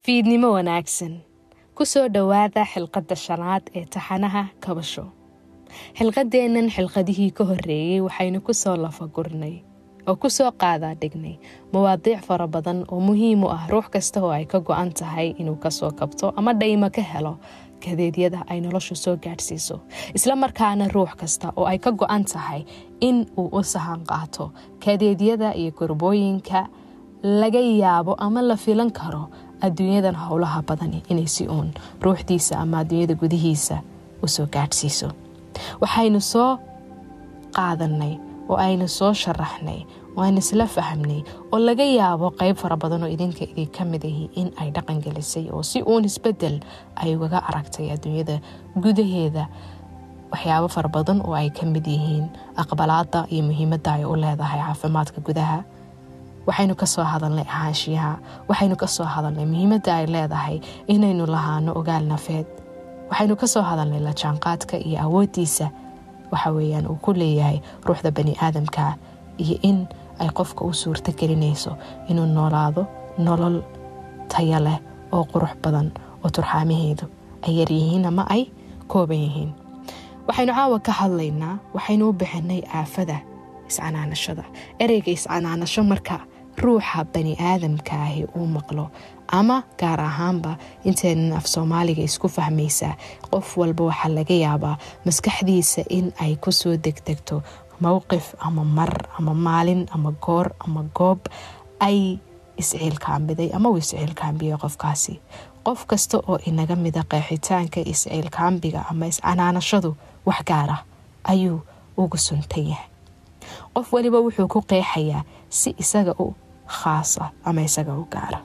fiidnimo wanaagsan ku soo dhowaada xilqadda shanaad ee taxanaha kabasho xilqadeennan xilqadihii ka horreeyey waxaynu ku soo lafagurnay oo ku soo qaadaa dhignay mawaadiic fara badan oo muhiim u ah ruux kasta oo ay ka go-an tahay inuu kasoo kabto ama dhaymo ka helo kadeedyada ay noloshu soo gaadhsiiso isla markaana ruux kasta oo ay ka go-an tahay in uu u sahan qaato kadeedyada iyo gurbooyinka laga yaabo ama la filan karo adduunyadan howlaha badani inay si uun ruuxdiisa ama adduunyada gudihiisa usoo gaadhsiiso waxaynu soo qaadanay oo aynu soo sharaxnay oo aynu isla fahmnay oo laga yaabo qeyb fara badan oo idinka idinka mid ahi in ay dhaqan gelisay oo si uun isbedel ay ugaga aragtay adduunyada gudaheeda waxyaabo fara badan oo ay ka mid yihiin aqbalaada iyo muhiimadda ay u leedahay caafimaadka gudaha waxaynu kasoo hadalnay ahaanshiyaha waxaynu kasoo hadalnay muhiimadda ay leedahay inaynu lahaano ogaal nafeed waxaynu kasoo hadalnay la jaanqaadka iyo awoodiisa waxa weeyaan uu ku leeyahay ruuxda bani aadamka iyo in ay qofka u suurto gelinayso inuu noolaado nolol taya leh oo qurux badan oo turxaamaheedu ay yaryihiin ama ay kooban yihiin waxaynu caawa ka hadlaynaa waxaynu u bixinay aafada iscanaanashada ereyga iscanaanasho marka ruuxa bani aadamkaahi uu maqlo ama gaar ahaanba intaynan af soomaaliga isku fahmaysaa qof walba waxaa laga yaabaa maskaxdiisa in ay kusoo degdegto mowqif ama mar ama maalin ama goor ama goob ay isciilkaambiday ama uu isciilkaambiyay qofkaasi qof kasta oo inaga mida qeexitaanka isciilkaambiga ama iscanaanashadu wax gaar ah ayuu ugu suntan yahay qof waliba wuxuu ku qeexayaa si isaga u khaasa ama isaga u gaara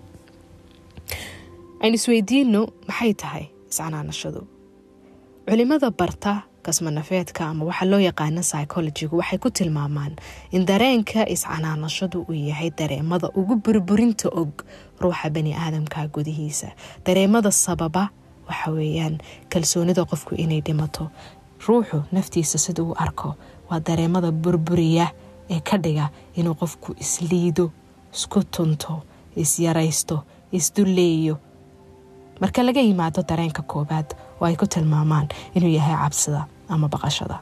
aynu isweydiino maxay tahay iscanaanashadu culimada barta kasmanafeedka ama waxaa loo yaqaana psychologigu waxay ku tilmaamaan in dareenka iscanaanashadu uu yahay dareemada ugu burburinta og ruuxa bani aadamka gudihiisa dareemada sababa waxa weeyaan kalsoonida qofku inay dhimato ruuxu naftiisa sida uu arko waa dareemada burburiya ee ka dhiga inuu qofku isliido isku tunto isyaraysto isdulleeyo marka laga yimaado dareenka koobaad oo ay ku tilmaamaan inuu yahay cabsida ama baqashada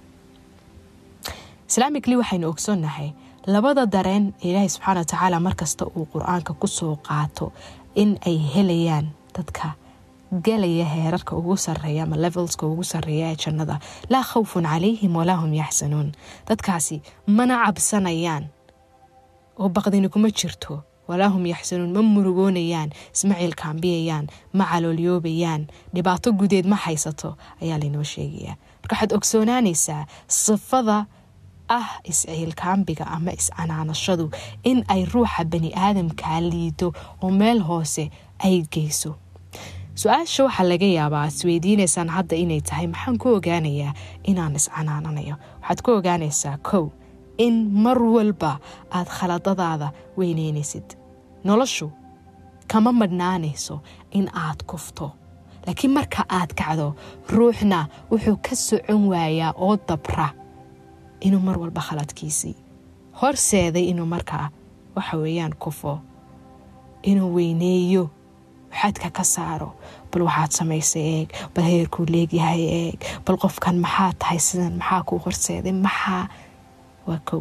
islaamicli waxaynu ogsoonnahay labada dareen ilaahay subxaana wa tacaala markasta uu qur-aanka kusoo qaato in ay helayaan dadka galaya heerarka ugu sareeya ama levelska ugu sareeya ee jannada laa khawfun calayhim walaa hum yaxsanuun dadkaasi mana cabsanayaan oo baqdini kuma jirto walaa hum yaxsanuun ma murugoonayaan isma ciilkaambiyayaan ma caloolyoobayaan dhibaato gudeed ma haysato ayaa laynoo sheegayaa marka waxaad ogsoonaanaysaa sifada ah isciilkaambiga ama iscanaanashadu in ay ruuxa bani aadamkaa liido oo meel hoose ay geyso su-aasha waxaa laga yaabaa isweydiinaysaan hadda inay tahay maxaan ku ogaanayaa inaan iscanaananayo waxaad ku ogaanaysaa kow in mar walba aad khaladadaada weyneynaysid noloshu kama madhnaanayso in aad kufto laakiin marka aad kacdo ruuxna wuxuu ka socon waayaa oo dabra inuu mar walba khaladkiisii horseeday inuu markaa waxa weeyaan kufo inuu weyneeyo xadka ka saaro bal waxaad samaysay eeg bal heerkuu leegyahay eeg bal qofkan maxaa tahay sidan maxaa kuu horseeday maxaa waa kow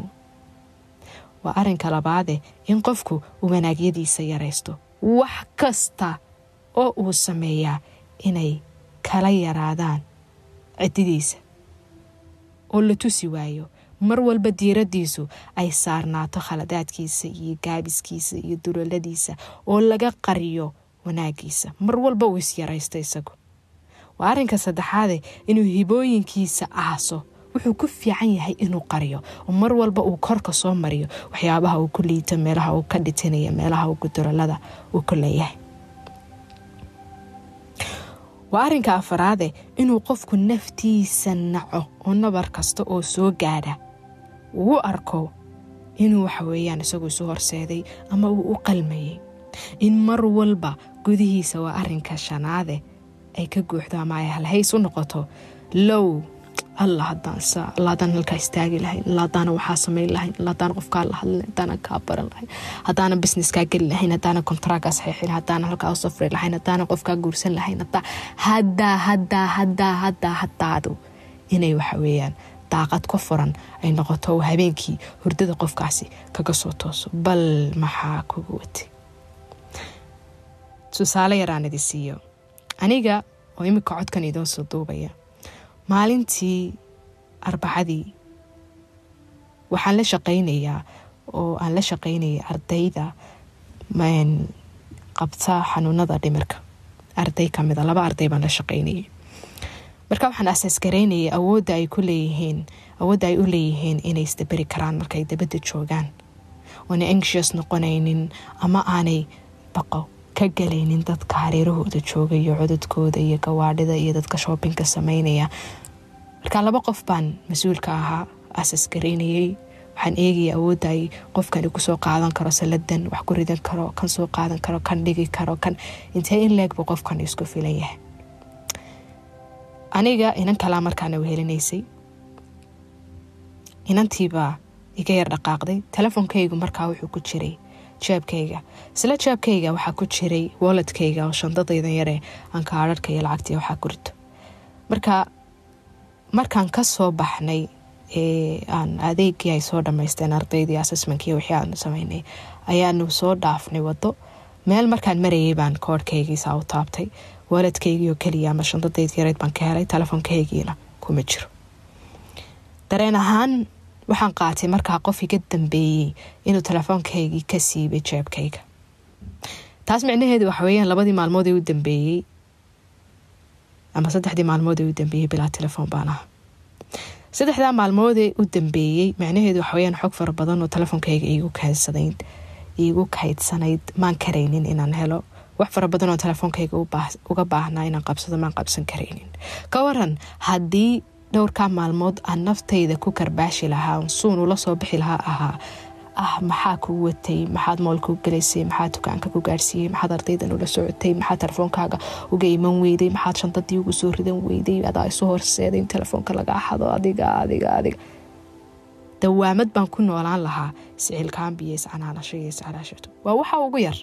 waa arinka labaade in qofku uu wanaagyadiisa yaraysto wax kasta oo uu sameeyaa inay kala yaraadaan cididiisa oo la tusi waayo mar walba diiradiisu ay saarnaato khaladaadkiisa iyo gaabiskiisa iyo duloladiisa oo laga qariyo wanaagiisa mar walba uu isyaraysto isagu waa arrinka saddexaade inuu hibooyinkiisa aaso wuxuu ku fiican yahay inuu qariyo oo mar walba uu korka soo mariyo waxyaabaha uu ku liito meelaha uu ka dhitinaya meelaha uu guduralada uu ku leeyahay waa arrinka afaraade inuu qofku naftiisa naco oo nabar kasta oo soo gaadha uu arko inuu waxaweeyaan isagu isu horseeday ama uu u qalmayay in mar walba gudihiisa waa arinka shanaade ay ka guuxdo ama ay halhays u noqoto low alla hadaan saa alla haddaan halkaa istaagi lahayn alla haddaana waxaa samayn lahayn alla haddaana qofkaa la hadlin haddaana kaa baran lahayn haddaana businesskaa geli lahayn haddaana kontraagaa saxiixin haddaana halkaa u safri lahayn haddaana qofkaa guursan lahayn haddaa haddaa haddaa haddaa haddaa haddaadu inay waxa weeyaan daaqad ka furan ay noqoto habeenkii hurdada qofkaasi kaga soo tooso bal maxaa kugu watay tusaale yaraan idi siiyo aniga oo imika codkan idoon soo duubaya maalintii arbacadii waxaan la shaqaynayaa oo aan la shaqaynaya ardayda qabta xanuunada dhimirka arday kamida laba arday baan la shaqaynayay marka waxaan asaas garaynayay awoodda ay ku leeyihiin awoodda ay u leeyihiin inay isdaberi karaan markay dabadda joogaan oona anxious noqonaynin ama aanay baqo ka galaynin dadka hareerahooda jooga iyo cododkooda iyo gawaadhida iyo dadka shoobinka sameynaya marka laba qof baan mas-uulka ahaa asaas garaynayay waxaan eegaya awoodda ay qofkani kusoo qaadan karo saladan wax ku ridan karo kan soo qaadan karo kan dhigi karo kan intee in leegbu qofkan isku filan yahay aniga inan kalaa markaana wehelinaysay inantiibaa iga yar dhaqaaqday telefonkaygu markaa wuxuu ku jiray jeebkayga isla jeebkayga waxaa ku jiray walladkayga oo shandadaydan yaree aan kaadharhka iyo lacagtii waxaa ku rito marka markaan ka soo baxnay ee aan adeegii ay soo dhammaysteen ardaydii assessmentkii wixii aanu sameynay ayaanu soo dhaafnay waddo meel markaan marayay baan koodhkaygiisaa u taabtay waaladkaygii oo keliya ama shandadaydii yareyd baan ka helay telefonkaygiina kuma jiro dareen ahaan waxaan qaatay markaa qof iga dambeeyey inuu telefoonkaygii ka siibay jeebkayga taas micnaheedu waxa weeyaan labadii maalmood ee u dambeeyey ama saddexdii maalmood ee u dambeeyey bilaa telefoon baan aha saddexdaa maalmoodee u dambeeyey macnaheedu waxaweyaan xog fara badan oo telefonkayga iigu kaydsanayd iigu kaydsanayd maan karaynin inaan helo wax fara badan oo telefoonkayga uga baahnaa inaan qabsado maan qabsan karaynin ka waran haddii dhowrkaa maalmood aan naftayda ku karbaashi lahaa suun ula soo bixi lahaa ahaa ah maxaa kuu watay maxaad moolkuu galaysay maxaad dukaanka ku gaarsiiyey maxaad ardaydan ula socotay maxaad telefoonkaaga uga iman weyday maxaad shantadii ugu soo ridan weyday adaa isu horseeday in telefoonka laga xado adiga adiga adiga dawaamad baan ku noolaan lahaa sicilkaambiyo iscanaalasho iyo iscalaashato waa waxa ugu yar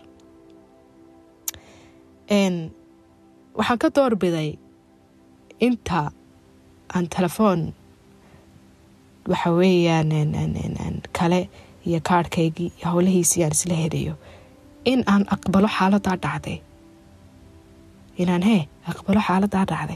waxaan ka doorbiday inta aan telefoon waxa weeyaan kale iyo kaarhkaygii iyo howlahiisii aan isla helayo in aan aqbalo xaaladaa dhacday inaan hee aqbalo xaaladaa dhacday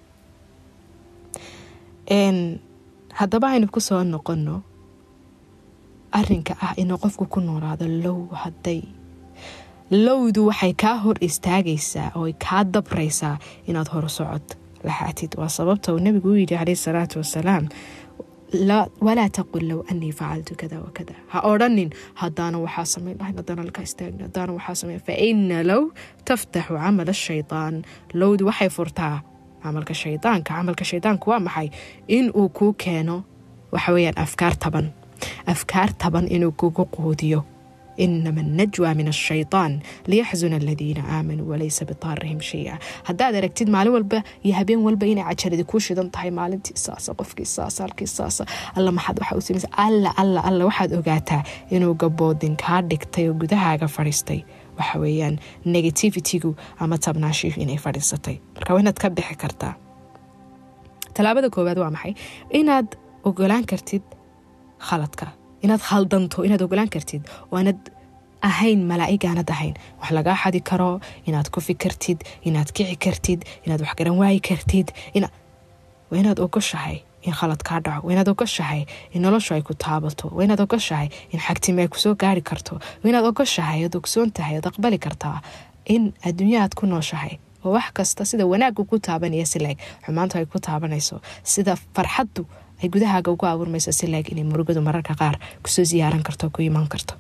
haddaba aynu ku soo noqonno arinka ah inuu qofku ku noolaado low hadday lowdu waxay kaa hor istaagaysaa oo kaa dabraysaa inaad hor socod laxaatid waa sababta uu nabigu u yidhi caleyhi salaatu wasalaam walaa taqul low anii facaltu kada wakada ha odhanin haddaana waxaa samayn lahayn haddaana halkaa istaagna haddaana waxaa samayn fa ina low taftaxu camal ashaytaan lowdu waxay furtaa camalka shaydaanka camalka shaydaanku waa maxay in uu kuu keeno waxa weeyaan afkaar taban afkaar taban inuu kugu quudiyo inama najwa min ashaytaan liyaxzuna aladiina aamanuu walaysa bitaarihim shaya haddaad aragtid maalin walba iyo habeen walba inay cajaladi kuu shidan tahay maalintii saasa qofkii saasa halkii saasa alla maxaad waxa u samaysa alla alla alla waxaad ogaataa inuu gaboodin kaa dhigtay oo gudahaaga fadhiistay waxa weeyaan negativitigu ama tabnaashihu inay fadhiisatay marka waa inaad ka bixi kartaa tallaabada koowaad waa maxay inaad ogolaan kartid khaladka inaad khaldanto inaad ogolaan kartid oo aanad ahayn malaa'ig aanad ahayn wax lagaa xadi karo inaad ku fikirtid inaad kici kartid inaad wax garan waayi kartid waa inaad ogoshahay in khalad kaa dhaco waa inaad ogoshahay in noloshu ay ku taabato waa inaad ogoshahay in xagtimi ay kusoo gaari karto waa inaad ogoshahay oad ogsoon tahay oad aqbali kartaa in adduunya aad ku nooshahay oo wax kasta sida wanaaggu ku taabanaya si laeg xumaantu ay ku taabanayso sida farxaddu ay gudahaaga ugu abuurmayso si laeg inay murugadu mararka qaar kusoo siyaaran karto ku iman karto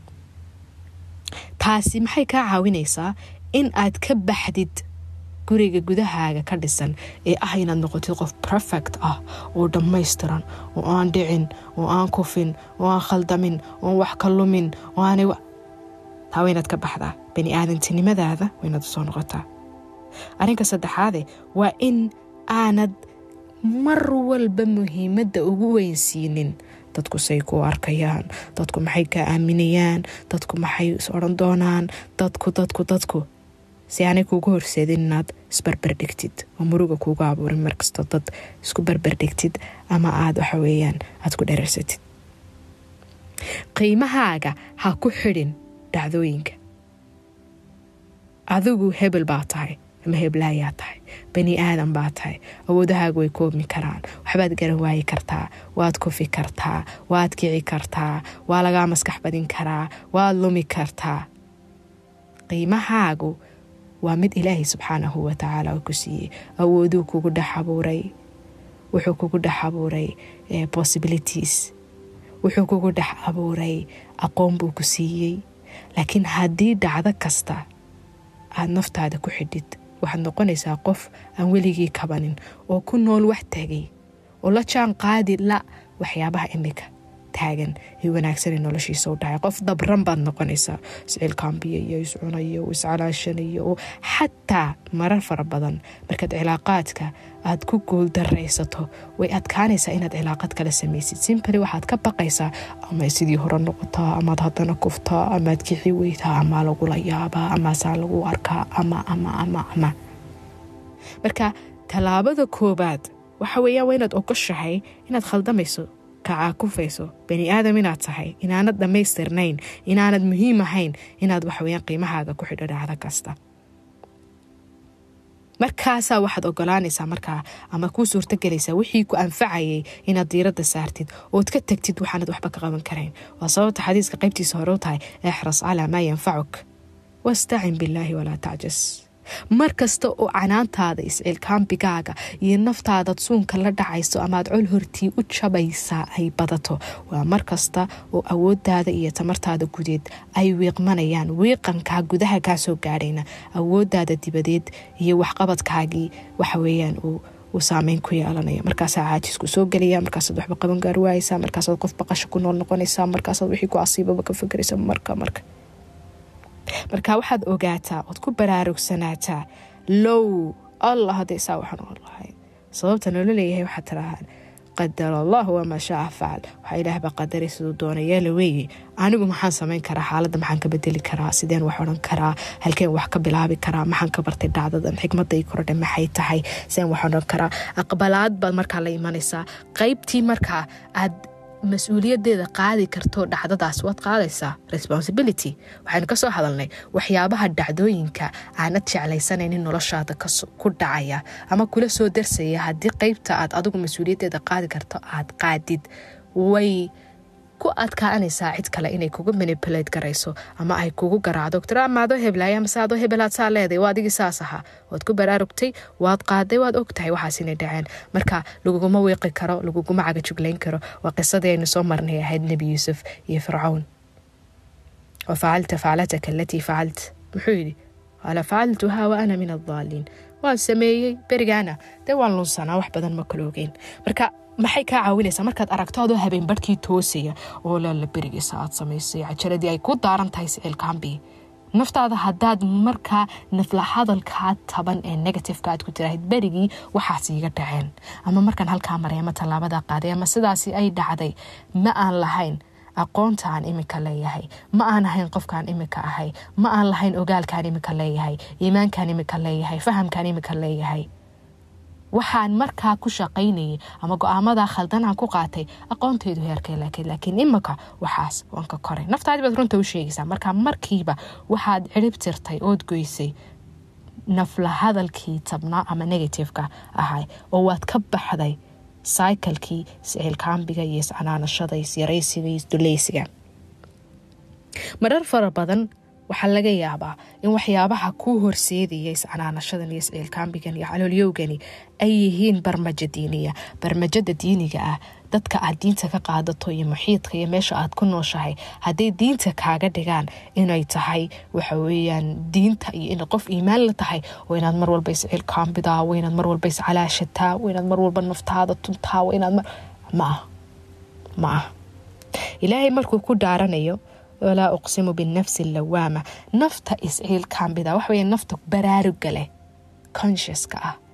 taasi maxay kaa caawinaysaa in aad ka baxdid guriga gudahaaga ka dhisan ee ah inaad noqotid qof perfect ah oo dhammaystiran oo aan dhicin oo aan kufin oo aan khaldamin ooan wax ka lumin oo aanay taa waynaad ka baxdaa bani aadantinimadaada waynaad usoo noqotaa arrinka saddexaade waa in aanad mar walba muhiimadda ugu weynsiinin dadku say ku arkayaan dadku maxay ka aaminayaan dadku maxay is odhan doonaan dadku dadku dadku si aanay kuugu horseedin inaad isbarberdhigtid oo muruga kuugu abuurin markastoo dad isku barberdhigtid ama aada waxa weeyaan aada ku dhereersatid qiimahaaga ha ku xidhin dhacdooyinka adigu hebel baa tahay ama heblaayaa tahay bani aadan baa tahay awoodahaaga way koobmi karaan waxbaad garan waayi kartaa waad kufi kartaa waad kici kartaa waa lagaa maskax badin karaa waad lumi kartaa qiimahaagu waa mid ilaahay subxaanahu watacaala ku siiyey awooduu kugu dhex abuuray wuxuu kugu dhex abuuray possibilities wuxuu kugu dhex abuuray aqoon buu ku siiyey laakiin haddii dhacdo kasta aada naftaada ku xidhid waxaad noqonaysaa qof aan weligii kabanin oo ku nool wax tagay oo la jaan qaadi la waxyaabaha imika taagan ee wanaagsan ee noloshiisa u dhacay qof dabran baad noqonaysaa iscilkaambiya iyo iscunaya oo iscalaashanaya oo xataa marar fara badan markaad cilaaqaadka aad ku guuldaraysato way adkaanaysaa inaad cilaaqad kala samaysid simbali waxaad ka baqaysaa ama sidii hore noqotaa amaad haddana kuftaa amaad kixi weytaa amaa lagula yaabaa amaasaa lagu arkaa ama ama ama ama marka tallaabada koobaad waxa weeyaan waa inaad ogoshahay inaad khaldamayso kacaakufayso bani aadam inaad tahay inaanad dhammaystirnayn inaanad muhiim ahayn inaad waxaweyaan qiimahaaga ku xidho dhacdo kasta markaasaa waxaad ogolaanaysaa markaa ama kuu suurtagelaysaa wixii ku anfacayay inaad diiradda saartid ood ka tegtid waxaanad waxba ka qaban karayn waa sababta xadiiska qaybtiisa hore u tahay exras calaa maa yanfacuk wastacin billaahi walaa tacjas mar kasta oo canaantaada iscilkaambigaaga iyo naftaadaad suunka la dhacayso amaad col hortii u jabaysaa ay badato waa mar kasta oo awoodaada iyo tamartaada gudeed ay wiiqmanayaan wiiqankaa gudaha kaa soo gaadhayna awoodaada dibadeed iyo waxqabadkaagii waxaweyaan uu saameyn ku yeelanaya markaasaa caajisku soo gelaya markaasaad waxba qaban gaar waayeysaa markaasaad qof baqasho ku nool noqonaysaa markaasaad wixii ku asiibaba ka fakeraysa marka marka marka waxaad ogaataa ood ku baraarugsanaataa low allah hadday saa waxaan oon lahay sababta noola leeyahay waxaad tirahaan qadar allahu wamaa shaa facal waxaa ilaahbaa qadaray siduu doona yeela weeye anigu maxaan samayn karaa xaaladda maxaan ka bedeli karaa sideen wax odhan karaa halkeen wax ka bilaabi karaa maxaan ka bartay dhacdadan xikmaday kordhe maxay tahay sideen wax odhan karaa aqbalaad baad markaa la imanaysaa qaybtii markaa aad mas-uuliyadeeda qaadi karto dhacdadaas waad qaadaysaa responsibility waxaynu kasoo hadalnay waxyaabaha dhacdooyinka aanad jeclaysanaynin noloshaada ku dhacaya ama kula soo darsaya haddii qeybta aad adigu mas-uuliyadeeda qaadi karto aad qaadid way ku adkaanaysaa cid kale inay kugu manipulate garayso ama ay kugu garaacdo tira maadoo heblaaya mase adoo hebelaad saa leeday waa adigii saas ahaa waad ku baraarugtay waad qaaday waad ogtahay waxaas inay dhaceen marka laguguma wiiqi karo laguguma cagajuglayn karo waa qisadii aynu soo marnay ahayd nebi yuusuf iyo fircawn wa facalta faclataka alatii facalt muxuu yidhi qaala facaltuhaa wa ana min addaaliin waan sameeyey berigaana dee waan lunsanaa wax badan ma kala ogeyn marka maxay kaa caawinaysaa markaad aragto adoo habeen barhkii toosaya oo laala berigiisa aad samaysay cajaladii ay ku daaran tahay sicilkaambi naftaada haddaad markaa nafla hadalkaa taban ee negativeka aad ku tiraahid berigii waxaas iiga dhaceen ama markaan halkaa maray ama tallaabadaa qaaday ama sidaasi ay dhacday ma aan lahayn aqoonta aan imika leeyahay ma aan ahayn qofkaan imika ahay ma aan lahayn ogaalkaan imika leeyahay iimaankaan imika leeyahay fahamkaan imika leeyahay waxaan markaa ku shaqaynayay ama go-aamadaa khaldanaan ku qaatay aqoontaydu heerkay laakiin laakiin imika waxaas waan ka koray naftaadii baad runta u sheegaysaa markaa markiiba waxaad cirib tirtay ood goysay nafla hadalkii tabnaa ama negativeka ahay oo waad ka baxday cyclekii iscilkaambiga iyo iscanaanashada isyaraysiga iyo isduleysiga marar fara badan waxaa laga yaabaa in waxyaabaha kuu horseedaya iscanaanashadan iyo isciilkaambigan iyo caloolyowgani ay yihiin barmajo diiniya barmajada diiniga ah dadka aad diinta ka qaadato iyo muxiidka iyo meesha aad ku nooshahay hadday diinta kaaga dhigaan inay tahay waxa weyaan diinta iyo ina qof iimaan la tahay waa inaad mar walba isciilkaambidaa waa inaad mar walba iscalaashataa waa inaad mar walba naftaada tuntaa waa inaad ma ah ma ah ilaahay markuu ku dhaaranayo walaa uqsimu binafsi lawaama nafta isciilkaambida waxaweya nafta baraaruga leh consciouska ah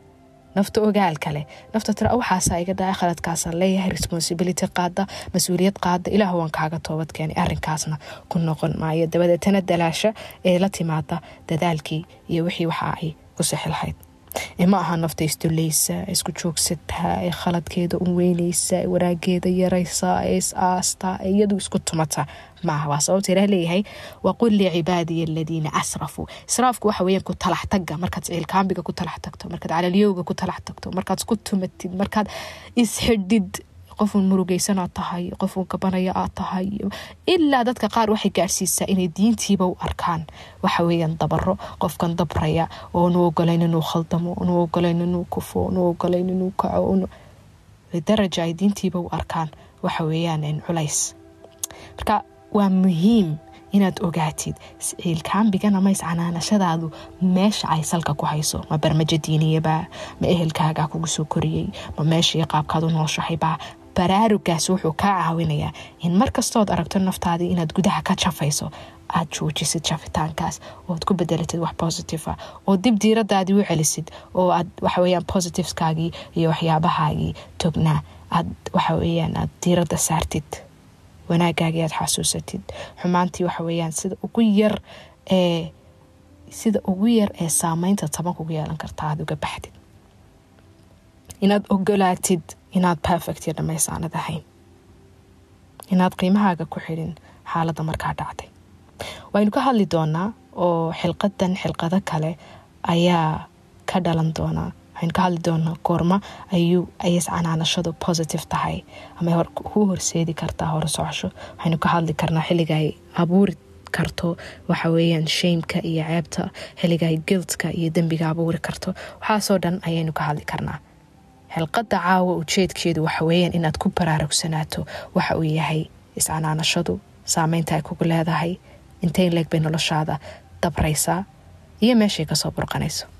nafta ogaal kale nafta tira waxaasa iga dhaca khaladkaasaan leeyahay responsibility qaada mas-uuliyad qaada ilaah waan kaaga toobad keenay arrinkaasna ku noqon maayo dabadeetana dalaasha ee la timaada dadaalkii iyo wixii waxa ay ku sixi lahayd ma aha nafta isduleysa isku joogsataa ee khaladkeeda u weyneysa wanaageeda yaraysa ee is aastaa ee iyadu isku tumata maaha waa sababta ilaah leeyahay waqul licibaadiya aladiina asrafuu israafku waxa weeyaan ku talax tagga markaad ciilkaambiga ku talax tagto markaad calalyowga ku talax tagto markaad isku tumatid markaad isxidhid qofuun murugeysan aad tahay qofuun gabanaya aad tahay ilaa dadka qaar waxay gaadhsiisaa inay diintiiba u arkaan waxa weeyaan dabaro qofkan dabraya oo nu ogolayn inuu khaldamo nu ogolayn inuu kufo nu ogolayn inuu kaco lidaraja ay diintiiba u arkaan waxa weeyaan culays marka waa muhiim inaad ogaatid ciilkaambigan ama iscanaanashadaadu meesha ay salka ku hayso ma barmajo diiniyaba ma ehelkaagaa kugu soo koriyey ma meeshii qaabkaad u nooshahaybaa baraarugaas wuxuu kaa caawinayaa in markastood aragto naftaadii inaad gudaha ka jafayso aad joojisid jafitaankaas ood ku bedelatid wax positive ah oo dib diiradaadii u celisid oo aad waxaweyaan positiveskaagii iyo waxyaabahaagii tognaa aad waxaweyaan aad diirada saartid wanaagaagii aad xasuusatid xumaantii waxa weyaan sida ugu yar ee sida ugu yar ee saameynta taban kugu yeelan karta aad uga baxdid inaad ogolaatid inaad perfect iyo dhamaysaanad ahayn inaad qiimahaaga ku xidhin xaaladda markaa dhacday waynu ka hadli doonaa oo xilqadan xilqado kale ayaa ka dhalan doonaa waxaynu ka hadli doonaa goorma ayuu ayas canaanashadu positive tahay ama kuu horseedi kartaa hore socosho waxaynu ka hadli karnaa xilliga ay abuuri karto waxa weeyaan shaymka iyo ceebta xilliga ay giltka iyo dembiga abuuri karto waxaasoo dhan ayaynu ka hadli karnaa xilqada caawa ujeedkeedu waxa weeyaan inaad ku baraarugsanaato waxa uu yahay iscanaanashadu saameynta ay kugu leedahay intay leeg bay noloshaada dabraysaa iyo meeshay kasoo burqanayso